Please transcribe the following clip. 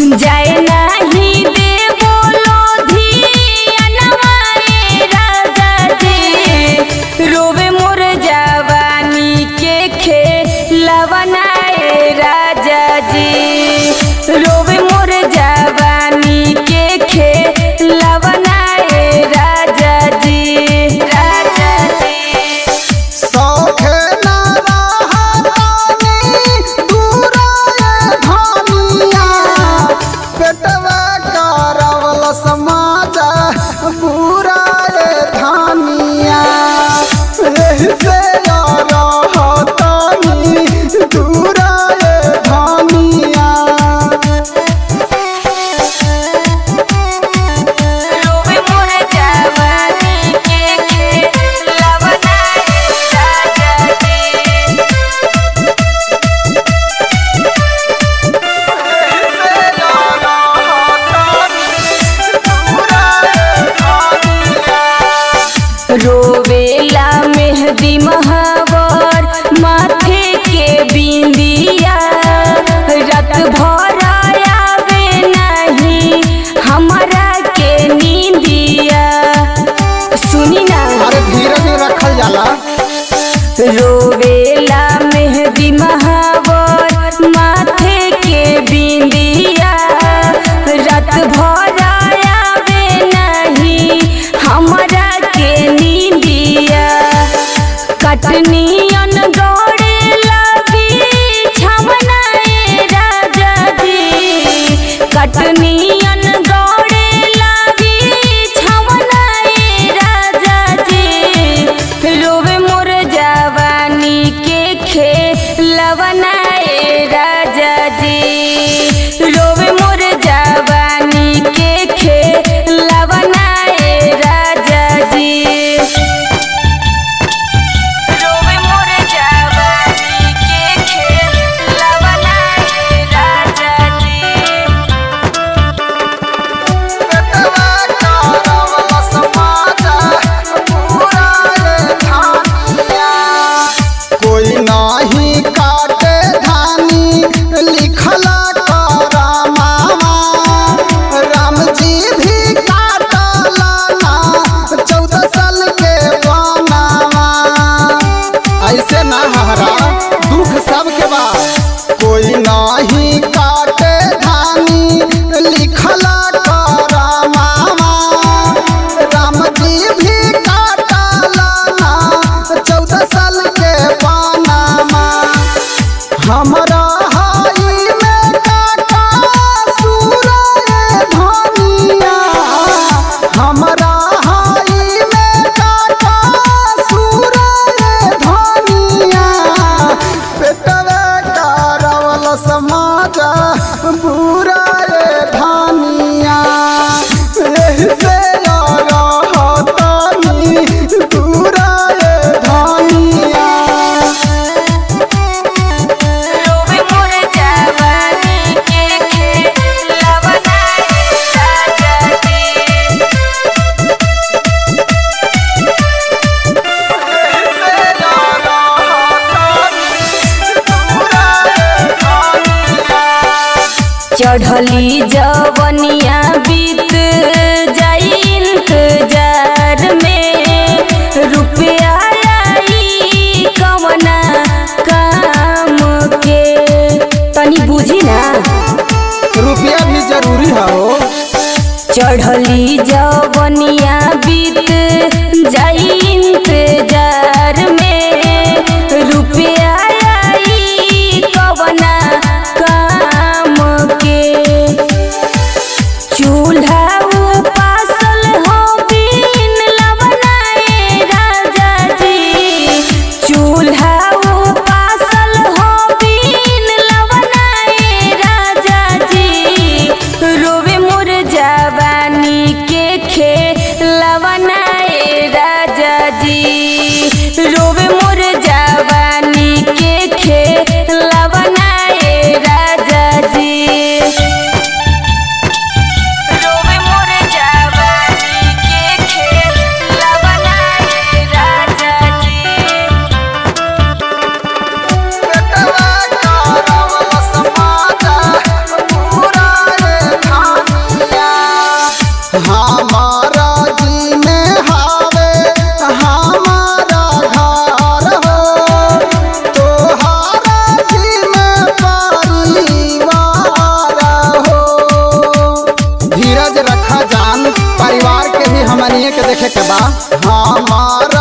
जाए नाही देवो लोधियनवा ए राजा जी रोवे मोर जवानी के खेलवना ए राजा जी रोवे मोर जवानी के खेलवना ए राजा जी राजा जी सौखे न रहतानी दूराए धनिया पेटवा करवल समाज बुराए धनिया एही से रहतानी दूराए धनिया रोवे मोर जवानी के खेलवना ए राजा जी रोवेला मेहदी महावर माथे के बिंदिया रात भर आवे नहीं हमारा के नींदिया सुनी ना अरे धीरे धीरे रखल जाला रोवेला मेहदी महावर माथे के बिंदिया रात भर आवे नहीं हमारा के नींदिया कटनियन गौड़े लगी छमना ए राजा जी कटनियन गौड़े लगी छमना ए राजा जी रोवे मोर जवानी के खेलवना ए राजा जी रोवे मोर जवानी के खेलवना ए राजा जी रोवे मोर जवानी के खेलवना ए राजा जी पेटवा करवल समाज बुराए धनिया कोई नाही काटे धानी लिखला कर मामा राम जी भी काटला ना चौदह साल के बनावा ऐसे ना हरा दुख सबके बा कोई नाही काटे धानी लिखला कर मामा राम जी भी काटला ना चौदह साल के बनामा हमरा हाई में काटा सूरय धनिया हमरा हाई में काटा सूरय धनिया पेटवे करवल समाज बुराए धनिया एही से रहतानी दूराए धनिया रोवे मोर जवानी के खेलवना ए राजा जी चढ़ली जवनिया बीत जाई इंतजार में रुपया आई कवना काम के तनी बुझी ना रुपया भी जरूरी है हो चढ़ली जवनिया बीत जाई इंतजार में रुपया आई कवना काम के चूल्हा उपासल हो बिन लवना ए राजा जी चूल्हा उपासल हो बिन लवना ए राजा जी रोवे मोर जवानी के खे के देखे के बा हमारा